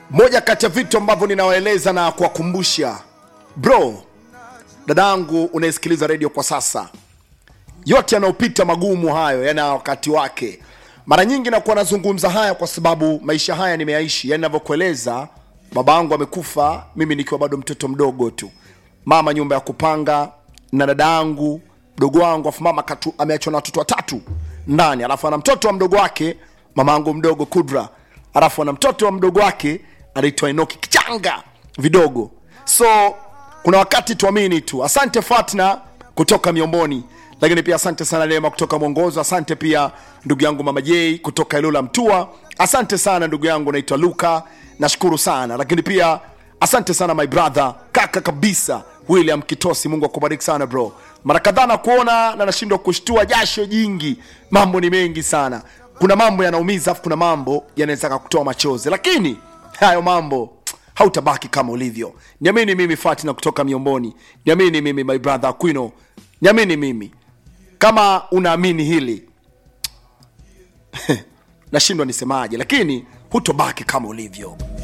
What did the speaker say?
moja kati ya vitu ambavyo ninawaeleza na kuwakumbusha bro dadangu unayesikiliza redio kwa sasa yote yanayopita magumu hayo yana wakati wake mara nyingi nakuwa nazungumza haya kwa sababu maisha haya nimeyaishi yani navyokueleza baba yangu amekufa mimi nikiwa bado mtoto mdogo tu mama nyumba ya kupanga na dada yangu mdogo wangu afu mama katu, ameachwa na watoto watatu ndani alafu ana mtoto wa mdogo wake mama yangu mdogo kudra alafu ana mtoto wa mdogo wake anaitwa enoki kichanga vidogo so kuna wakati tuamini tu asante fatna kutoka miomboni lakini pia asante sana lema kutoka mwongozo asante pia ndugu yangu mama j kutoka ilula mtua asante sana ndugu yangu naitwa luka nashukuru sana lakini pia asante sana my brother kaka kabisa william kitosi mungu akubariki sana bro mara kadhaa na kuona na nashindwa kushtua jasho jingi mambo ni mengi sana kuna mambo yanaumiza afu kuna mambo yanaweza kakutoa machozi lakini hayo mambo hautabaki kama ulivyo niamini mimi fatina kutoka miomboni niamini mimi my brother aquino niamini mimi kama unaamini hili nashindwa nisemaje lakini hutobaki kama ulivyo